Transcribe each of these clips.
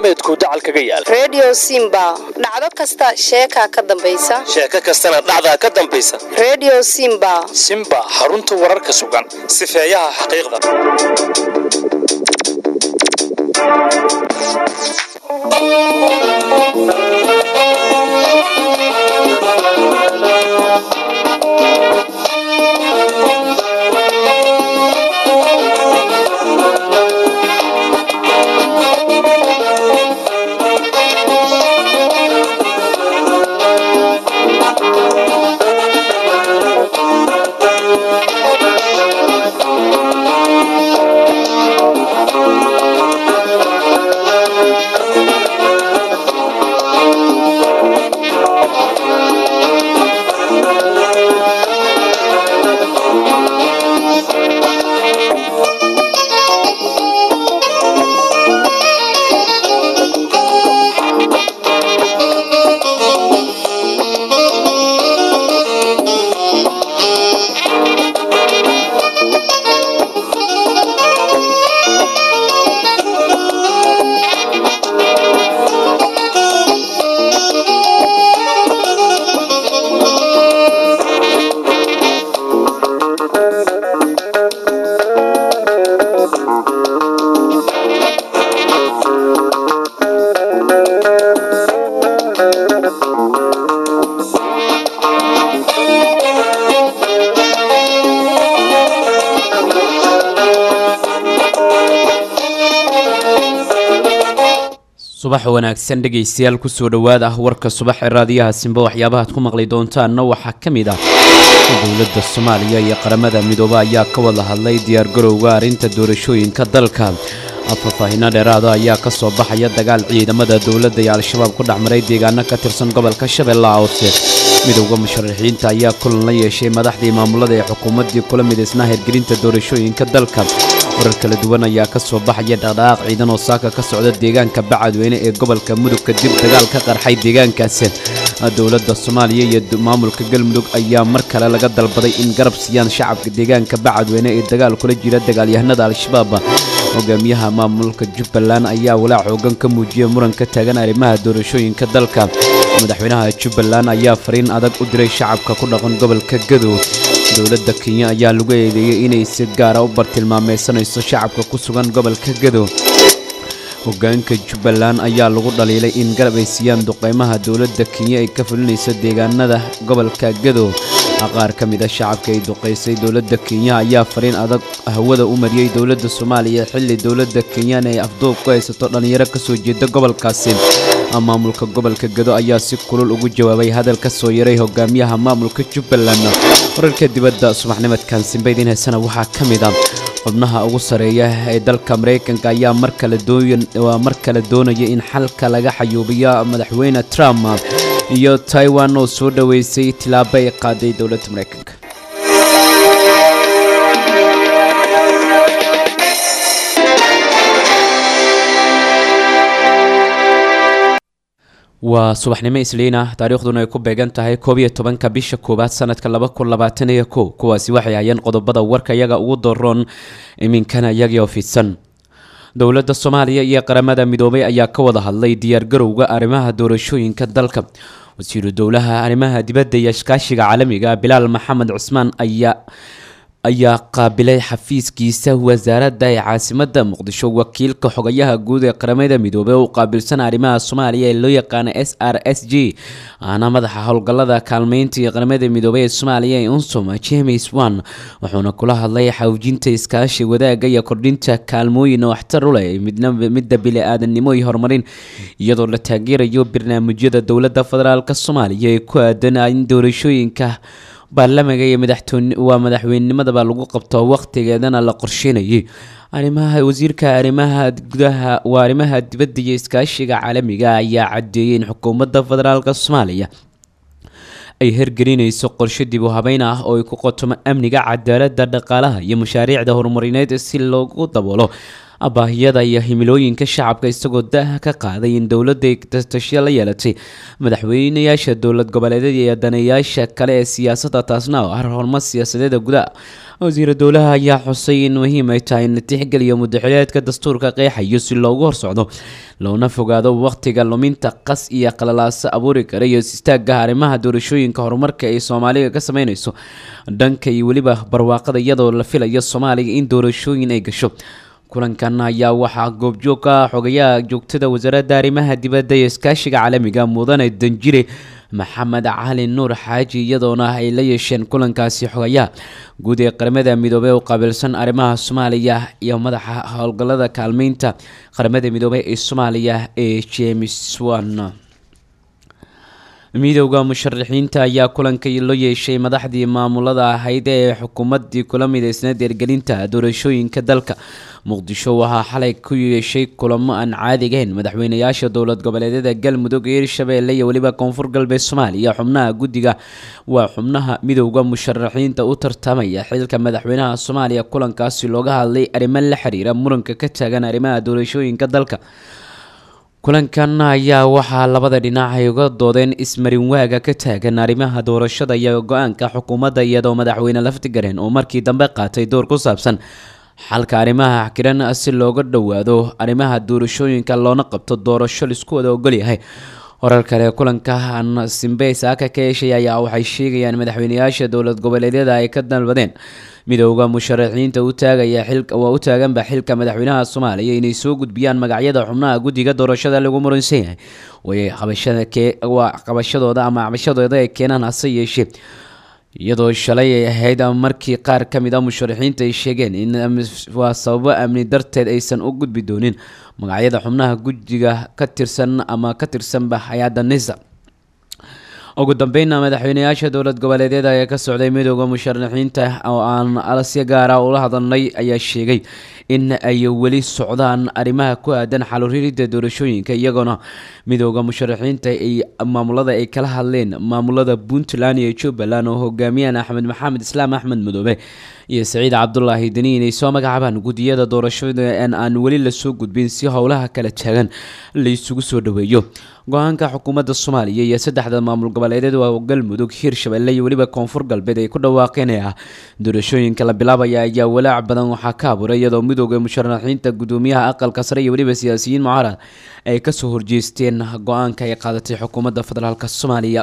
dhaqameedku dacal kaga yaal redio simba dhacdo kasta sheekaa ka dambaysa sheeko kastana dhacdaa ka dambaysa redio simba simba xarunta wararka sugan sifeeyaha xaqiiqda subax wanaagsan dhegaystayaal kusoo dhowaada warka subax ee raadiyaha simba waxyaabahaad ku maqli doontaanna waxaa ka mid ah dowladda soomaaliya iyo qaramada midoobe ayaa ka wada hadlay diyaargarowga arrinta doorashooyinka dalka faahfaahino dheeraada ayaa ka soo baxaya dagaal ciidamada dowladda iyo al-shabaab ku dhexmaray deegaano ka tirsan gobolka shabeellaha hoose midowda musharaxiinta ayaa kulan la yeeshay madaxdii maamulada ee xukuumaddii kula midaysnaa hirgelinta doorashooyinka dalka warar kala duwan ayaa ka soo baxaya dhaqdhaqaaq ciidan oo saaka ka socda deegaanka bacadweyne ee gobolka mudug kadib dagaal ka qarxay deegaankaasi dowladda soomaaliya iyo maamulka galmudug ayaa mar kale laga dalbaday in garab siiyaan shacabka deegaanka bacadweyne ee dagaal kula jira dagaalyahanada al-shabaab hogaamiyaha maamulka jubbaland ayaa walaac xoogan ka muujiyay muran ka taagan arrimaha doorashooyinka dalka madaxweynaha jubbaland ayaa fariin adag u diray shacabka ku dhaqan gobolka gadow dowladda kenya ayaa lagu eedeeyey inay si gaara u bartilmaameysanayso shacabka ku sugan gobolka gadow hogaanka jubbaland ayaa lagu dhaliilay in garab ay siiyaan duqeymaha dowladda kenya ay ka fulinayso deegaanada gobolka gadow qaar ka mid a shacabka ay duqaysay dowladda kenya ayaa fariin adag hawada u mariyey dowladda soomaaliya xilli dowladda kenyana ay afduub ku haysato dhallinyaro ka soo jeeda gobolkaasi maamulka gobolka gado ayaa si kulul ugu jawaabay hadal ka soo yaray hogaamiyaha maamulka jubbaland wararka dibadda subaxnimadkan simbaydin heesana waxaa ka mid a xubnaha ugu sareeya ee dalka maraykanka ayaa markale mar kale doonaya in xalka laga xayuubiyo madaxweyne trump iyo taiwan oo soo dhoweysay tilaabo ay qaaday dowladda maraykanka waa subaxnimo isliin ah taariikhduna ay ku beegan tahay koob iyo tobanka bisha koowaad sanadka laba kun labaatan iyo kow kuwaasi waxay hayeen qodobada warka iyaga ugu daroon iminkana iyagii oo fidsan dowladda soomaaliya iyo qaramada midoobay ayaa ka wada hadlay diyaargarowga arrimaha doorashooyinka dalka wasiiru dowlaha arrimaha dibadda iyo iskaashiga caalamiga bilaal maxamed cusmaan ayaa ayaa qaabilay xafiiskiisa wasaaradda ee caasimadda muqdisho wakiilka xogayaha guud ee qaramada midoobey oo u qaabilsan arrimaha soomaaliya ee loo yaqaano s r s g ahna madaxa howlgallada kaalmeynta iyo qaramada midoobey ee soomaaliya ee unsum james wan wuxuuna kula hadlay xawjinta iskaashi wadaagga iyo kordhinta kaalmooyin waxtar u leh midda bili-aadanimo iyo horumarin iyadoo la taageerayo barnaamijyada dowladda federaalk soomaaliya ee ku aadan in doorashooyinka baarlamaanka iyo madaxtoon waa madaxweynimadaba lagu qabto waqtigeedana la qorsheynayay arrimaha wasiirka arrimaha gudaha waa arrimaha dibadda iyo iskaashiga caalamiga ayaa cadeeyay in xukuumadda federaalk soomaaliya ay hergelinayso qorshe dib u habeyn ah oo ay ku qotomo amniga cadaaladda dhaqaalaha iyo mashaariicda horumarineed si loogu daboolo baahiyada iyo himilooyinka shacabka isagoo daaha ka qaaday in dowladda ay tastashiya la yeelatay madaxweynayaasha dowlad goboleedyada iyo daneeyaasha kale ee siyaasadda taasna oo ah horumar siyaasadeeda gudaha wasiira dowlaha ayaa xusay in muhiim ay tahay in la tixgeliyo mudaxileedka dastuurka qeexayo si loogu horsocdo loona fogaado wakhtiga luminta qas iyo qalalaaso abuuri kara iyo istaaga arrimaha doorashooyinka horumarka ay soomaaliga ka sameyneyso dhanka iyo weliba barwaaqada iyadoo la filayo soomaaliga in doorashooyin ay gasho kulankan ayaa waxaa goobjoog ka ah xogayaha joogtada wasaaradda arrimaha dibadda iyo iskaashiga caalamiga mudane danjire maxamed cali nuur xaaji iyadoona ay la yeesheen kulankaasi xogayaha guud ee qaramada midoobey u qaabilsan arrimaha soomaaliya iyo madaxa howlgallada kaalmeynta qaramada midoobey ee soomaaliya ee james wan midowda musharaxiinta ayaa kulanka loo yeeshay madaxdii maamulada ahayd ee xukuumadii kula mideysneed eergelinta doorashooyinka dalka muqdisho waxaa xalay ku yeeshay kulamo aan caadigahayn madaxweynayaasha dowlad goboleedyada galmudug hirshabeelle iyo weliba koonfur galbeed soomaaliya xubnaha guddiga waa xubnaha midowda musharaxiinta u tartamaya xilka madaxweynaha soomaaliya kulankaasi looga hadlay arrimo la xiriira muranka ka taagan arrimaha doorashooyinka dalka kulankan ayaa waxaa labada dhinac ay uga doodeen ismarin waaga ka taagan arrimaha doorashada iyo go-aanka xukuumadda iyadoo madaxweyne laftigareen oo markii dambe qaatay door ku saabsan xalka arrimaha xiran si looga dhowaado arrimaha doorashooyinka loona qabto doorasho laisku wada ogolyahay horar kale kulanka aan simbe saaka ka yeeshay ayaa waxay sheegayaan madaxweynayaasha dowlad goboleedyada ay ka dalbadeen midowda musharaxiinta u taagaya waa u taaganba xilka madaxweynaha soomaaliya inay soo gudbiyaan magacyada xubnaha guddiga doorashada lagu muransan yahay way qabashadawaa qabashadooda ama cabashadooda ay keenaan hase yeeshee iyadoo shalay ay ahayd markii qaar ka mid a musharaxiinta ay sheegeen in waa sababo amni darteed aysan u gudbi doonin magacyada xubnaha guddiga ka tirsan ama ka tirsanba hay-adda nisa ugu dambeynna madaxweynayaasha dowlad goboleedyada ee ka socday midowda musharaxiinta oo aan alasya gaara ula hadalnay ayaa sheegay in ay weli socdaan arrimaha ku aadan xaluririda doorashooyinka iyagoona midowda musharaxiinta ay maamulada ay kala hadleen maamulada puntland iyo jubbaland oo hogaamiyaan axmed maxamed islaam axmed madoobe iyo saciid cabdulaahi deni inay soo magacaabaan guddiyada doorashada en aan weli lasoo gudbin si howlaha kala taagan la isugu soo dhaweeyo go-aanka xukuumadda soomaaliya iyo saddexda maamul goboleedeed waa galmudug hiirshabelle iyo weliba koonfur galbeed ay ku dhawaaqeen ee ah doorashooyinka la bilaabaya ayaa walaac badan waxaa ka abuuray iyadoo midooda musharaxiinta gudoomiyaha aqalka sare iyo weliba siyaasiyiin mucaarad ay kasoo horjeesteen go-aanka ay qaadatay xukuumadda federaalk soomaaliya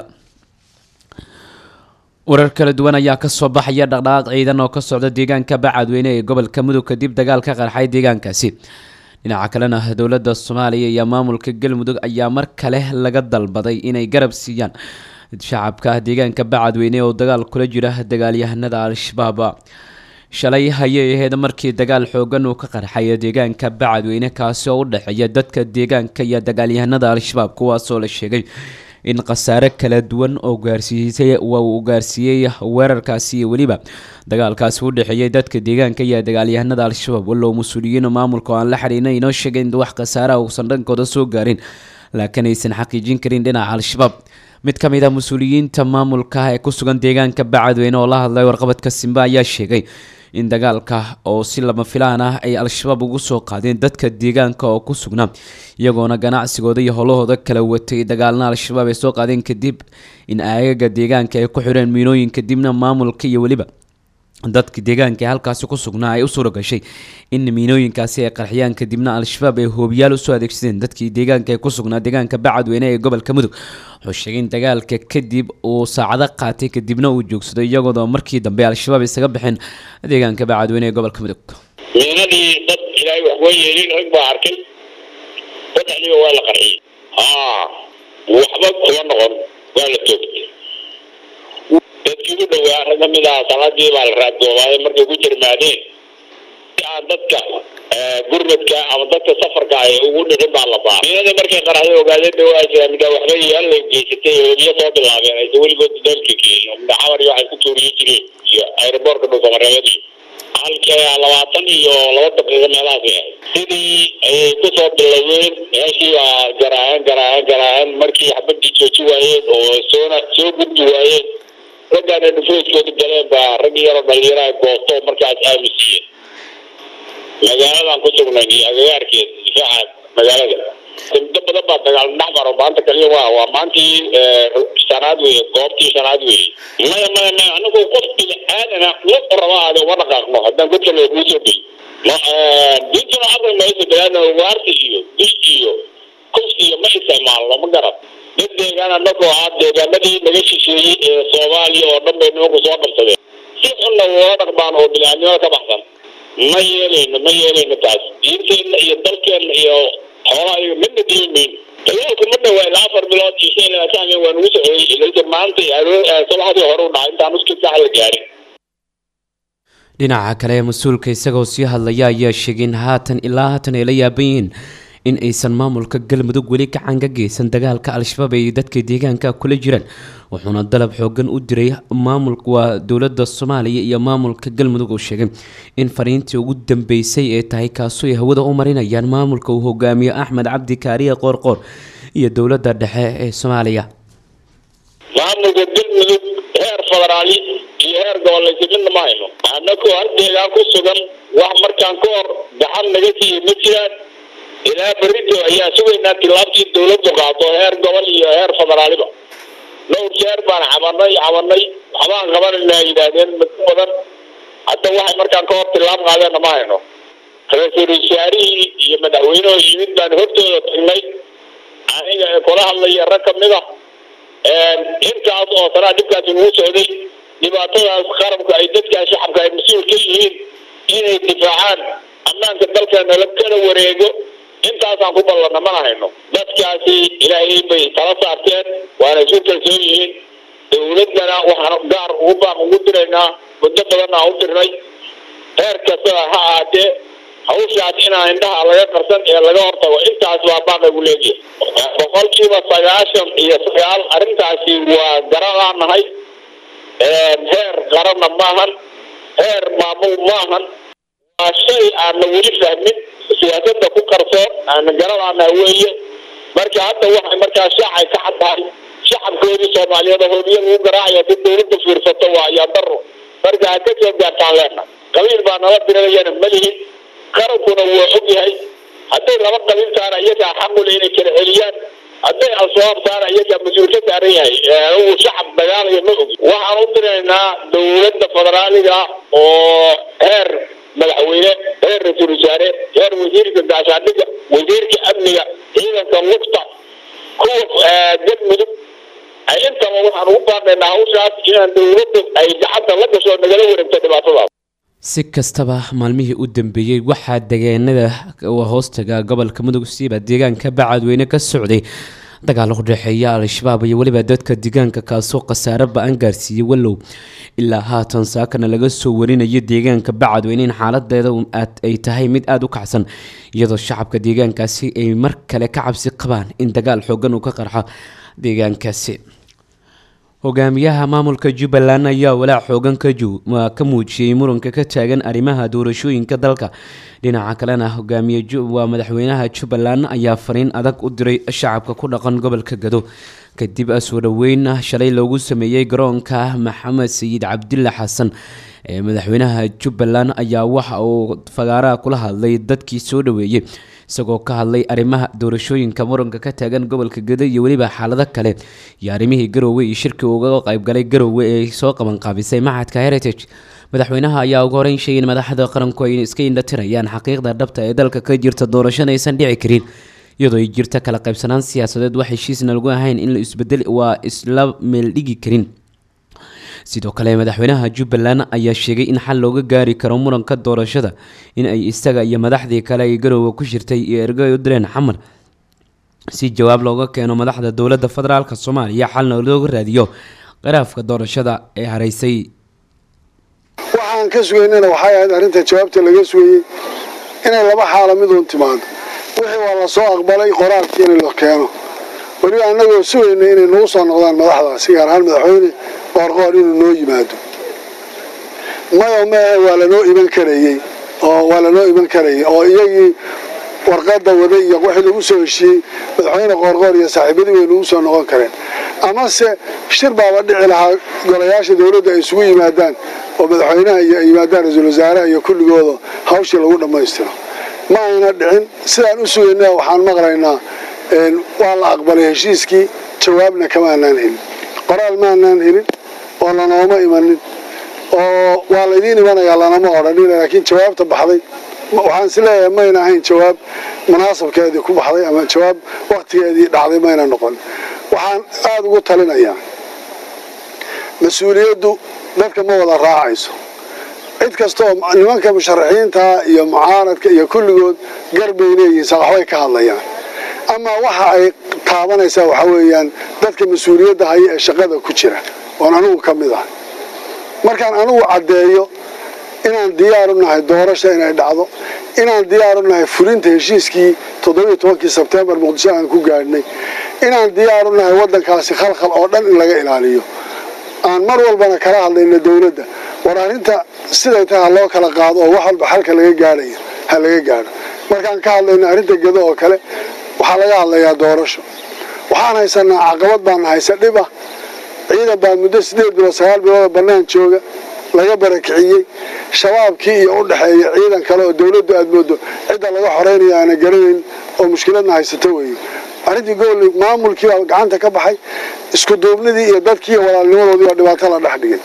warar kala duwan ayaa kasoo baxaya dhaqdhaqaaq ciidan oo ka socda deegaanka bacadweyne ee gobolka mudug kadib dagaal ka qarxay deegaankaasi dhinaca kalena dowladda soomaaliya iyo maamulka galmudug ayaa mar kale laga dalbaday inay garab siiyaan shacabka deegaanka bacadweyne oo dagaal kula jira dagaalyahanada al-shabaab shalay ayay ahayd markii dagaal xoogan uu ka qarxay deegaanka bacadweyne kaasi oo u dhexeeya dadka deegaanka iyo dagaalyahanada al-shabaab kuwaasoo la sheegay in khasaare kala duwan oo gaarsiisay waa uu gaarsiiyey weerarkaasi iyo weliba dagaalkaasi u dhexeeyay dadka deegaanka iyo dagaalyahanada al-shabaab wallow mas-uuliyiin maamulka oo aan la xiriirna inoo sheegay in wax khasaaraha uusan dhankooda soo gaarin laakiin aysan xaqiijin karin dhinaca al-shabaab mid ka mid ah mas-uuliyiinta maamulka ee ku sugan deegaanka bacadweyne oo la hadlay warqabadka simbe ayaa sheegay in dagaalka oo si lama filaan ah ay al-shabaab ugu soo qaadeen dadka deegaanka oo ku sugnaa iyagoona ganacsigooda iyo howlahooda kala watay dagaalna al-shabaab ay soo qaadeen kadib in aagaga deegaanka ay ku xidheen miinooyin kadibna maamulka iyo weliba dadka deegaanka ee halkaasi ku sugnaa ay u suura gashay in miinooyinkaasi ay qarxiyaan kadibna al-shabaab ay hoobiyaal usoo adeegsadeen dadkii deegaanka ee ku sugnaa deegaanka bacadweyne ee gobolka mudug wuxuu sheegay in dagaalka kadib uu saacado qaatay kadibna uu joogsaday iyagoodoo markii dambe al-shabaab isaga baxeen deegaanka bacadweyne ee gobolka mudug miinadii dad ilaahay wax waa yeelin rag baa arkay saddexdiiba waa la qarxiyey haa waxba kuma noqon waa la toogtay dadkii u dhowaa rag kamid ah saladii baa la raadgoobaaday markay ku jirmaadeen si aan dadka gurmadka ama dadka safarka ay ugu dhicin baa la baa miinada markay qaraxday ogaadeen dhawaa mida waxba yaan la geysatay hoobiyo soo bilaabeen aysa weligood dalka geeyin xamar iyo waxay ku tuuriyo jireen iyo aeroboortka dhulkamareebadii halka labaatan iyo laba daqiiqo meelahaas ahayd sidii ayay kusoo bilowdeen meeshii baa garaaceen garaaceen garaaceen markii xabadii jooji waayeen oo soona soo gudbi waayeen raggaana dhufooskooda galeen baa rag yaroo dhalinyaraha goosto markaas aamusiiyeen magaaladan ku sugnayn iyo agagaarkeed difaaca magaalada muddo badan baa dagaal dhex maro maanta kaliya waa waa maantii shanaad weye goobtii shanaad weye maya maya maya anigu qof bini aadana ma raba aade uma dhaqaaqno haddaan godka loo kuu soo gey diintuna aqli mayso biniaadna waarsi iyo dish iyo kufsi iyo ma isticmaalno ma garad dad deegaan anagoo ah deegaanadii naga shisheeyey ee soomaaliya oo dhan bay nimanku soo qabsadeen si xunna woola dhaqmaan oo bini-aadnimada ka baxsan ma yeelayno ma yeelayno taas diinteenna iyo dalkeenna iyo xoolaha iyo midna diimayno dagaalku ma dhawaa ilaa afar bilood iyo shan iyo labaatan habeen waa nagu socday ilaa maanta sabaxdii hore u dhacay intaan uskii sax la gaarin dhinaca kale mas-uulka isagoo sii hadlaya ayaa sheegay in haatan ilaa haatan ay la yaaban yihiin in aysan maamulka galmudug weli gacan ka geysan dagaalka al-shabaab ay dadka deegaanka kula jiraan wuxuuna dalab xoogan u diray maamulka waa dowladda soomaaliya iyo maamulka galmudug oo sheegay in fariintii ugu dambeysay ee tahay kaasoo ay hawada u marinayaan maamulka uu hogaamiyo axmed cabdi kaariye qoorqoor iyo dowladda dhexe ee soomaaliya maamulka galmudug heer federaali iyo heer gobolaysi midna ma hayno annagoo hal deegaan ku sugan wax markaan ka hor gacan naga siiye ma jiraan ilaa berito ayaa sugaynaa tilaabtii dowladdu qaado heer gobol iyo heer federaaliba dhowr jeer baan cabanay cabanay waxbaan qabanayna yidhaahdeen muddo badan hadda waxay markaan ka hor tilaab qaadeenna ma hayno ra-iisul wasaarihii iyo madaxweynuhu yimid baan hortooda tagnay aniga ee kula hadlaya rag kamid ah intaas oo sanaa dhibkaasi nagu socday dhibaatadaas qarabka ay dadkaa shacabka ay mas-uul ka yihiin inay difaacaan ammaanka dalkeena la kala wareego intaasaan ku ballanna mana hayno dadkaasi ilaahay bay tala saarteen waana isu kalsoon yihiin dowladdana waxaan gaar ugu baaq ugu diraynaa muddo badanna u dirnay heer kastada ha ahaatee hawshaas inaan indhaha laga qarsan ee laga hortago intaas baa baaq igu leeyahay boqolkiiba sagaashan iyo sagaal arrintaasi waa garadaan nahay heer qaranna maahan heer maamul maahan waa shay aanna weli fahmin siyaasadda ku qarsoon aana garadaana weeye marka hadda waxay markaa shaacay ka cad tahay shacabkoodii soomaaliyeed oo hoobiya lagu garaacaya si dowladda fiirsato waa ayaa daro marka ha ka soo gaartaan leena qabiil baa nala diranayana malihin qarankuna waa og yahay hadday laba qabiil taana iyagaa xaqule inay kala celiyaan hadday al-shabaab taana iyagaa mas-uul ka saaran yahay uu shacab dagaalaya ma ogi waxaan u diraynaa dowladda federaaliga oo heer madaxweyne heer ra-iisul wasaare heer wasiirka gaashaandhiga wasiirka amniga ciidanka lugta kuwa galmudug ay intaba waxaan ugu baaqaynaa hawshaas inaan dowladda ay gacanta la gasho nagala wareegto dhibaatadaas si kastaba maalmihii u dambeeyey waxaa deegaanada hoostaga gobolka mudug siiba deegaanka bacadweyne ka socday dagaal u dhexeeya al-shabaab iyo weliba dadka deegaanka kaasoo khasaare ba-an gaarsiiyey wallow ilaa haatan saakana laga soo warinayo deegaanka bacadweyne in xaaladeeda ay tahay mid aada u kacsan iyadoo shacabka deegaankaasi ay mar kale ka cabsi qabaan in dagaal xoogan uu ka qarxo deegaankaasi hogaamiyaha maamulka jubbaland ayaa walaac xoogan ka muujiyey muranka ka taagan arrimaha doorashooyinka dalka dhinaca kalena hogaamiye waa madaxweynaha jubbaland ayaa fariin adag u diray shacabka ku dhaqan gobolka gado kadib soo dhoweyn shalay loogu sameeyey garoonka maxamed sayid cabdilla xasan ee madaxweynaha jubbaland ayaa waxa uu fagaaraha kula hadlay dadkii soo dhoweeyey isagoo ka hadlay arrimaha doorashooyinka muranka ka taagan gobolka gado iyo weliba xaalado kale iyo arrimihii garoowe iyo shirkii uga qaybgalay garoowe ee soo qabanqaabisay maxadka heritage madaxweynaha ayaa ugu horeyn sheegay in madaxda qaranku ay iska indhatirayaan xaqiiqda dhabta ee dalka ka jirta doorashana aysan dhici karin iyadoo ay jirta kala qaybsanaan siyaasadeed wax heshiisna lagu ahayn in la isbedel waa isla meeldhigi karin sidoo kale madaxweynaha jubbaland ayaa sheegay in xal looga gaari karo muranka doorashada in ay isaga iyo madaxdii kale ay garowga ku jirtay iyo ergo ay u direen xamar si jawaab looga keeno madaxda dowladda federaalk soomaaliya xalna looga raadiyo qiraafka doorashada ee haraysay waxaan ka sugaynana waxay ahayd arrinta jawaabta laga sugayey inay laba xaalo miduun timaado wixii waa la soo aqbalay qoraalkii in la keeno weliba annagoo sugayna inay nagu soo noqdaan madaxdaasi gaar ahaan madaxweyne qoorqoor inuu noo yimaado mayo maehe waa lanoo iman karayey oo waa lanoo iman karayay oo iyagii warqadda waday iyo wixii lagu soo heshiiyey madaxweyne qoorqoor iyo saaxiibadii way nagu soo noqon kareen amase shir baaba dhici lahaa golayaasha dowladda ay isugu yimaadaan oo madaxweynaha iyo yimaadaan ra-iisul wasaaraha iyo kulligooda hawshii lagu dhammaystiro ma ayna dhicin sidaan u sugayna waxaan maqlaynaa waa la aqbalay heshiiskii jawaabna kamaanaan helin qoraal maanaan helin oo lanooma imanin oo waa laydiin imanayaa lanama odhanin laakiin jawaabta baxday waxaan is leeyahay mayna ahayn jawaab munaasabkeedii ku baxday ama jawaab wakhtigeedii dhacday mayna noqon waxaan aada ugu talinayaa mas-uuliyaddu dadka ma wada raacayso cid kastaoo nimanka musharaxiinta iyo mucaaradka iyo kulligood garbay leeyihiin waxbay ka hadlayaan ama waxa ay taabanaysaa waxaa weeyaan dadka mas-uuliyadda haya ee shaqada ku jira oon anigu ka mid ah markaan anigu caddeeyo inaan diyaar u nahay doorasha inay dhacdo inaan diyaar u nahay fulinta heshiiskii toddobiiyo tobankii sebtembar muqdisho aan ku gaadhnay inaan diyaar u nahay waddankaasi khalkhal oo dhan in laga ilaaliyo aan mar walbana kala hadlayno dowladda war arrinta siday tahay ha loo kala qaado oo wax walba xalka laga gaadhayo ha laga gaadho markaan ka hadlayno arrinta gedo oo kale waxaa laga hadlayaa doorasho waxaan haysanaa caqabad baana haysa dhib ah ciidan baa muddo sideed bilood sagaal bilood oo bannaan jooga laga barakiciyey shabaabkii iyo u dhexeeya ciidan kale oo dowladdu aad moodo cidda laga xoreynaya aana garanayn oo mushkiladna haysato weeye arrintii gobolli maamulkii baa gacanta ka baxay isku duubnidii iyo dadkii iyo walaalnimadoodii baa dhibaato la dhex dhigay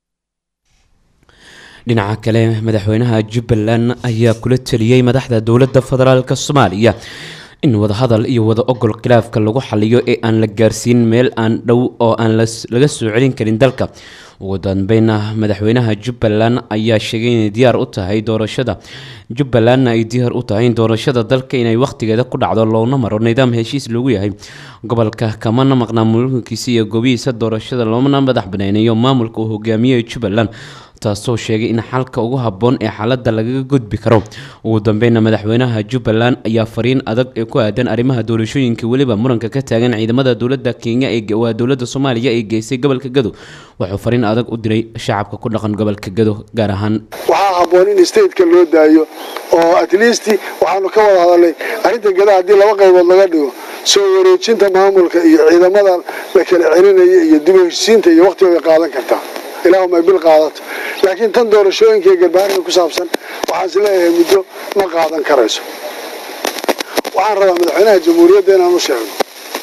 dhinaca kale madaxweynaha jubbaland ayaa kula teliyey madaxda dowladda federaalk soomaaliya in wadahadal iyo wada ogol khilaafka lagu xaliyo ee aan la gaarsiin meel aan dhow oo aan laga soo celin karin dalka ugu dambeynna madaxweynaha jubbaland ayaa sheegay inay diyaar u tahay doorashada jubbalandna ay diyaar u tahay in doorashada dalka inay wakhtigeeda ku dhacdo loona maro nidaam heshiis loogu yahay gobolka kamana maqnaa mulkiisa iyo gobihiisa doorashada loona madax baneynayo maamulka uu hogaamiyey jubbaland taasoo sheegay in xalka ugu habboon ee xaaladda lagaga gudbi karo ugu dambeynna madaxweynaha jubbaland ayaa fariin adag ee ku aadan arrimaha doorashooyinka weliba muranka ka taagan ciidamada dowladda kenya ee waa dowladda soomaaliya ee geysay gobolka gado wuxuu fariin adag u diray shacabka ku dhaqan gobolka gado gaar ahaan waxaa habboon in stateka loo daayo oo at least waxaanu ka wada hadalnay arrinta gada haddii laba qaybood laga dhigo soo wareejinta maamulka iyo ciidamada la kala celinaya iyo dib u heshisiinta iyo waqtiga way qaadan kartaa ilaahuma bil qaadato laakiin tan doorashooyinka iyo garbaarka ku saabsan waxaan is leeyahay muddo ma qaadan karayso waxaan rabaa madaxweynaha jamhuuriyadda inaan u sheego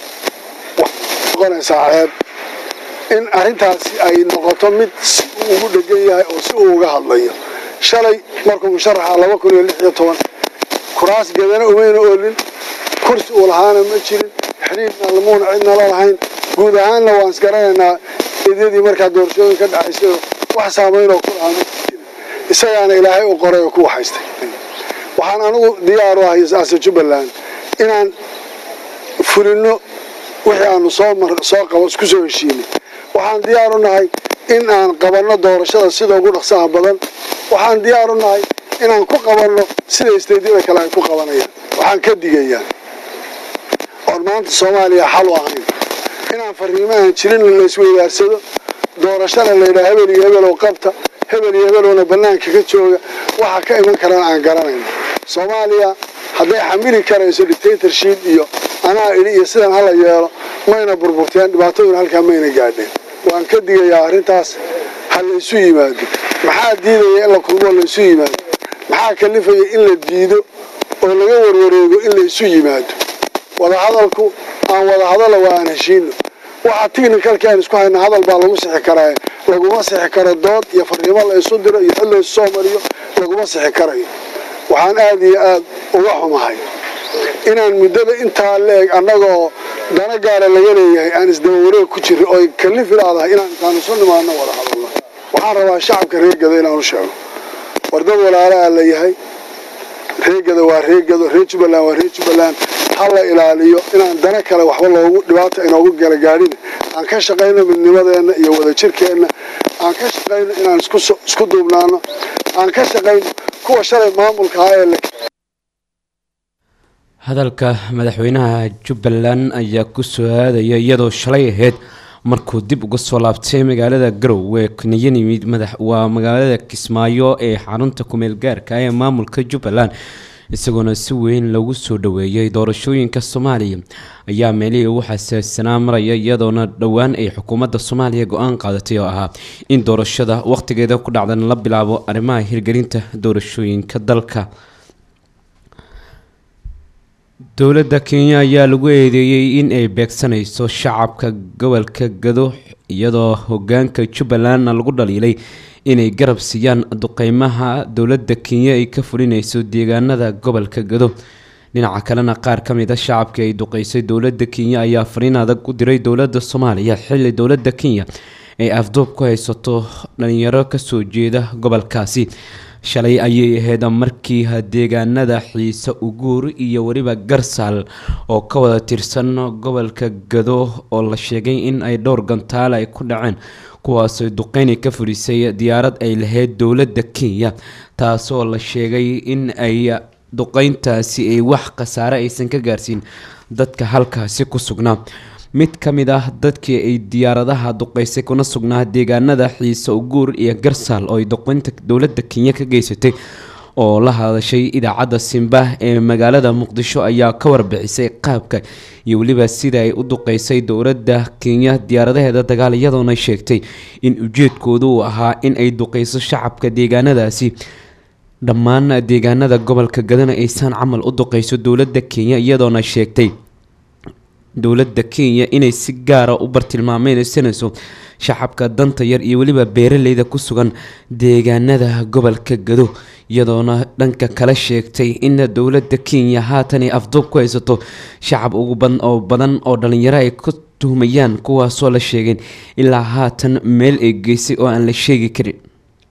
waxay noqonaysaa ceeb in arrintaasi ay noqoto mid si uu ugu dhegan yahay oo si uu uga hadlayo shalay markuu musharaxa laba kun iyo lix iyo toban kuraas gedana umayna oolin kursi uu lahaana ma jirin xidhiidna lamuuna cidna la lahayn guud ahaanna waan isgaranaynaa idyadii markaa doorashooyin ka dhacaysay wax saamaynoo ku lahaa ma jirin isagaana ilaahay u qoray oo ku waxaystay waxaan anigu diyaar u ahay asa jubbaland inaan fulino wixii aanu soo mar soo qabo isku soo heshiinay waxaan diyaar u nahay in aan qabanno doorashada sida ugu dhaqsaha badan waxaan diyaar u nahay inaan ku qabanno sida isteydyada kale ay ku qabanayaan waxaan ka digayaa oon maanta soomaaliya xal u ahayn inaan fariimahan jirin la isweydaarsado doorashana layidhaha hebel iyo hebel oo qabta hebel iyo hebelowna bannaanka ka jooga waxa ka iman karaan aan garanayno soomaaliya hadday xamili karayso dictatorship iyo anaa idhi iyo sidan hala yeelo mayna burburteen dhibaataduna halkaa mayna gaadheen waan ka digayaa arrintaas ha la isu yimaado maxaa diidaya in la kulmoo la isu yimaado maxaa kalifaya in la diido oo laga warwareego in la isu yimaado wadahadalku aan wadahadalo waa aan heshiino waxa technicalki aan isku hayna hadal baa lagu sixi karaa laguma sixi karo dood iyo fariimo la isu diro iyo xil la isu soo mariyo laguma sixi karayo waxaan aada iyo aada uga xumahay inaan muddada intaa la-eg annagaoo dana gaara laga leeyahay aan isdaba wareeg ku jiro oy kalifi laadahay inaan intaan isu nimaadno wada hadalno waxaan rabaa shacabka reegada inaan u sheego war dad walaalaha la yahay reegada waa reegado reer jubbaland waa reer jubbaland ha la ilaaliyo inaan dana kale waxba loogu dhibaata inoogu gala gaadhin aan ka shaqayno midnimadeenna iyo wadajirkeenna aan ka shaqayno inaan isku duubnaano aan ka shaqayno kuwa shalay maamulka ahaa ee la hadalka madaxweynaha jubbaland ayaa ku soo aadaya iyadoo shalay ahayd markuu dib uga soo laabtay magaalada garowe kniyan yimid madax waa magaalada kismaayo ee xarunta kumeel gaarka ee maamulka jubbaland isagoona si weyn lagu soo dhaweeyay doorashooyinka soomaaliya ayaa meelihii ugu xasaassanaa maraya iyadoona dhowaan ay xukuumadda soomaaliya go-aan qaadatay oo ahaa in doorashada waqtigeeda ku dhacdan la bilaabo arrimaha hirgelinta doorashooyinka dalka dowladda kenya ayaa lagu eedeeyey in ay beegsanayso shacabka gobolka gado iyadoo hogaanka jubbalandna lagu dhaliilay inay garab siiyaan duqeymaha dowladda kenya ay ka fulinayso deegaanada gobolka gado dhinaca kalena qaar ka mid a shacabkii ay duqeysay dowladda kenya ayaa fariin adag u diray dowladda soomaaliya xilli dowladda kenya ay afduub ku haysato dhalinyaro kasoo jeeda gobolkaasi shalay ayay ahayd markii deegaanada xiise uguur iyo weliba garsaal oo ka wada tirsan gobolka gado oo la sheegay in ay dhowr gantaal ay ku dhaceen kuwaasoo duqeyni ka fulisay diyaarad ay lahayd dowladda kenya taasoo la sheegay in ay duqeyntaasi ay wax khasaare aysan ka gaarsiin dadka halkaasi ku sugnaa mid ka mid ah dadkii ay diyaaradaha duqeysay kuna sugnaa deegaanada xiise uguur iyo garsaal oo ay duqeynta dowladda kenya ka geysatay oo la hadashay idaacadda simba ee magaalada muqdisho ayaa ka warbixisay qaabka iyo weliba sida ay u duqeysay dowladda kenya diyaaradaheeda dagaal iyadoona sheegtay in ujeedkoodu uu ahaa in ay duqeyso shacabka deegaanadaasi dhammaan deegaanada gobolka gadana aysan camal u duqeyso dowladda kenya iyadoona sheegtay dowladda kenya inay si gaara u bartilmaameysanayso shacabka danta yar iyo weliba beeraleyda ku sugan deegaanada gobolka gado iyadoona dhanka kale sheegtay in dowladda kenya haatan ay afduub ku haysato shacab ugu badan oo badan oo dhalinyaro ay ku tuhmayaan kuwaasoo la sheegeen ilaa haatan meel ay geysay oo aan la sheegi karin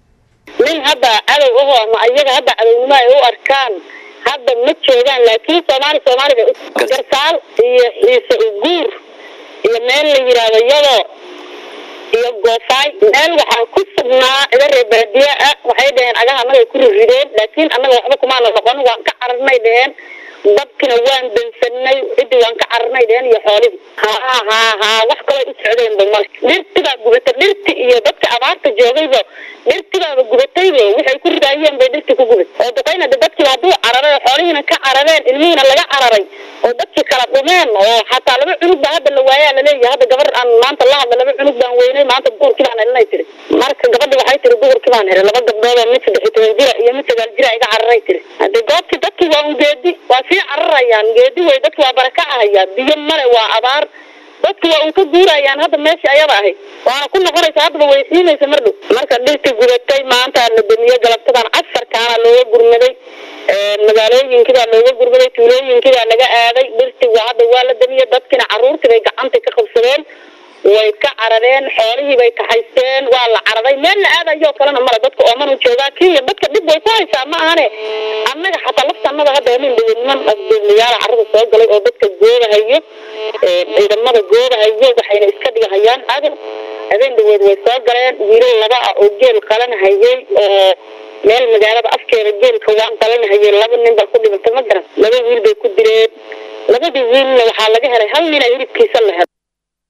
nin hadda cadow ahoo ama iyaga hadda cadownimo ay u arkaan hadda ma joogaan laakiin soomaali soomaali bay u garsaal iyo xiise uguur iyo meel la yidhaahdo yado iyo goofaay meel waxaa ku sugnaa ida reer baadiye ah waxay dhaheen agaha annaga ay ku rirideen laakiin annaga waxba kumaana noqon waan ka cararnay dheheen dabkina waan dansanay ciddii waan ka cararnay dheheen iyo xoolihii haa haa haa wax kaloo u socdeenba male dhirtibaa gubata dhirti iyo dadka abaarta joogayba dhirtibaaba gubatayba waxay ku ridaayeen bay dhirti ku gubat oo duqayna de dadkiiba hadduu cararay oo xoolihiina ka carareen ilmihiina laga cararay oo dadkii kala dhumeen oo xataa laba cunug baa hadda la waayaa laleeyahay hadda gabar aan maanta la hadla laba cunug baan weynay maanta duhurkii baan helinay tiri marka gabadhi waxay tiri duhurkii baan helay laba gabdhood oo mid saddex iyo toban jira iyo mid sagaal jira iga cararay tiri hadde goobtii dadkii waa un geedi waa sii cararayaan geedi wey dadki waa baraka ahaya biyo male waa abaar dadki waa un ka guurayaan hadda meeshii ayada ahayd waana ku noqonaysa haddaba way siinaysa mar dhow marka dhirtii gudatay maanta la damiye galabtadan casarkaana looga gurmaday magaalooyinkii baa looga gurmaday tuulooyinkii baa laga aaday dhirtii waa hadda waa la damiye dadkina caruurtii bay gacanta ka qabsadeen way ka carareen xoolihii bay kaxaysteen waa la cararay meel la aadayo kalena male dadka oomanu joogaa kenya dadka dhib way ku haysaa ma ahane annaga xataa laftanada hadda habeen dhawe niman afduublayaala carada soo galay oo dadka goobahayo ciidamada goobahayo waxayna iska dhigahayaan adan habeen dhaweed way soo galeen wiilal laba ah oo geel qalanhayay oo meel magaalada afkeeda geelka waan qalanhayay laba nin baa ku dhimantay ma garan laba wiil bay ku direen labadii wiilna waxaa laga helay hal nina hilibkiisa la helay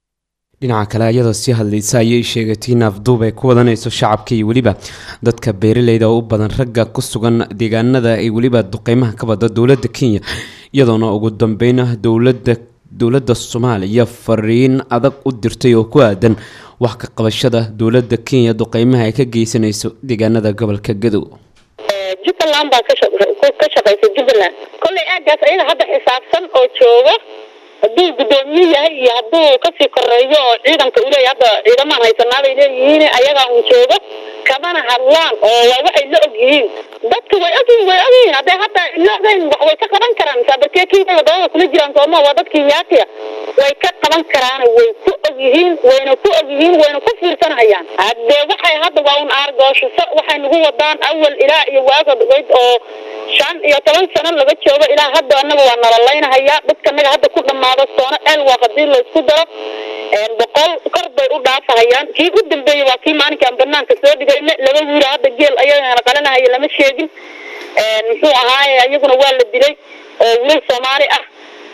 dhinaca kale iyadoo sii hadlaysa ayay sheegatay in afduub ay ku wadanayso shacabka iyo weliba dadka beeraleyda oo u badan ragga ku sugan deegaanada ay weliba duqeymaha ka bada dowladda kenya iyadoona ugu dambeyn dowladda dowladda soomaaliya fariin adag u dirtay oo ku aadan wax ka qabashada dowladda kenya duqeymaha ay ka geysanayso deegaanada gobolka gadow jubbaland baa ka shaqeysa jubbaland kollay aagaas ayaga hadda xisaabsan oo jooga hadduu guddoomiye yahay iyo hadduu kasii koreeyo oo ciidanka uu leeyahy hadda ciidamaan haysanaa bay leeyihiin ayagaa un joogo kamana hadlaan oo waa waxay la og yihiin dadka way ogyihin way ogyihiin hadday hadda la ogeyn wax way ka qaban karaan saabarkee kenya wadamada kula jiraan sooma waa dadkii yaakiya way ka qaban karaan way ku og yihiin wayna ku og yihiin wayna ku fiirsanayaan haddee waxay hadda waa un aargooshiso waxay nagu wadaan awal ilaa iyo waaga dhaweyd oo shan iyo toban sano laga joogo ilaa hadda anaga waa nalalaynahaya dadka naga hadda ku dhamaado soono el waa hadii laysku daro boqol kor bay u dhaafahayaan kii u dambeeyey waa kii maalinkaan banaanka soo dhigayna laba wiila hadda geel ayagana qalanahaya lama sheegin muxuu ahaaye ayaguna waa la dilay oo wiil soomaali ah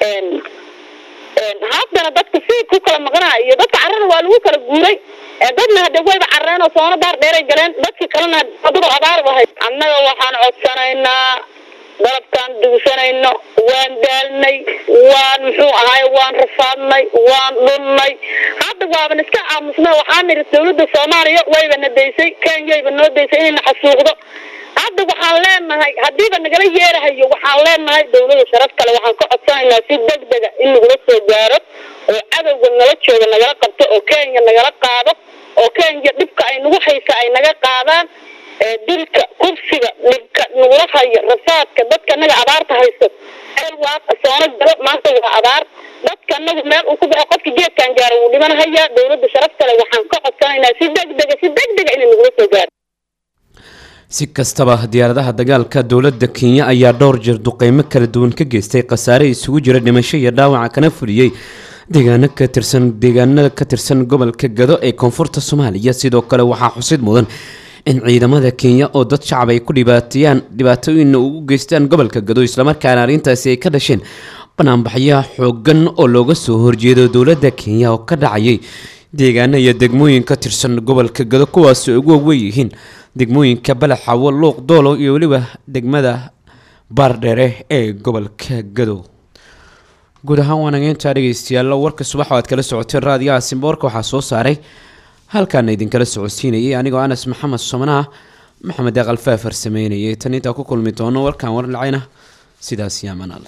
haddana dadka si ku kala maqnaa iyo dadka carrada waa lagu kala guuray dadna hade wayba carreen oo soono daar dheeray galeen dadkii kalena dad abaar ahay annaga waxaan codsanaynaa dalabkaan dugsanayno waan daalnay waan muxuu ahaay waan rafaadnay waan dhunnay hadda waaban iska aamusna waxaan nidhi dawladda soomaaliya wayba na daysay kenyayba noo daysay inayna xasuuqdo hadda waxaan leenahay haddiiba nagala yeerahayo waxaan leenahay dawlada sharaf kale waxaan ka codsanaynaa si degdega in nagula soo gaaro oo cadowga nala jooga nagala qabto oo kenya nagala qaado oo kenya dhibka ay nagu haysa ay naga qaadaan dilka kursiga dhibka nagula hayo rafaadka dadka naga abaarta haysto ceel waaqa soono galo maanta waa abaar dadka anagu meel uu ku baxo qofka geedkan gaaro wuu dhiman hayaa dawladda sharaf kale waxaan ka codsanaynaa si degdega si degdega inay nagula soo gaaro si kastaba diyaaradaha dagaalka dowladda kenya ayaa dhowr jeer duqeymo kala duwan ka geystay khasaare isugu jira dhimasho iyo dhaawaca kana fuliyey deegaano ka tirsan deegaanada ka tirsan gobolka gado ee koonfurta soomaaliya sidoo kale waxaa xusid mudan in ciidamada kenya oo dad shacab ay ku dhibaateeyaan dhibaatooyinna ugu geystaan gobolka gado islamarkaana arrintaasi ay ka dhasheen banaanbaxyaha xoogan oo looga soo horjeedo dowladda kenya oo ka dhacayay deegaano iyo degmooyin ka tirsan gobolka gado kuwaas ugu waweyn yihiin degmooyinka balaxawo luuq doolo iyo weliba degmada baardheere ee gobolka gado guud ahaan waanageynta dhegeystayaal warka subax oo aad kala socoteen raadiyaha simboorka waxaa soo saaray halkaana idinkala socodsiinayay anigoo anas maxamed somanaah maxamed aqal faafar sameynayay tan intaa ku kulmi doono warkaan warlacayna sidaas yaamanaal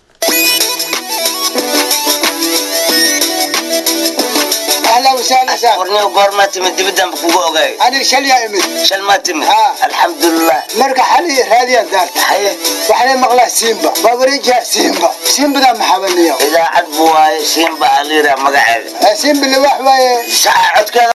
اهلا وسهلا سهلا ورني وقورما تمد دبدان بكوغو اوغاي انا شل يا امي شل ما تمد ها. الحمد لله مرقى حالي هذه دارت حي وحنا مغلا سيمبا بابريجا سيمبا سيمبا ذا محاولني اذا عدبوا هاي سيمبا عليرا مقعد سيمبا اللي واحد ساعة عد كذا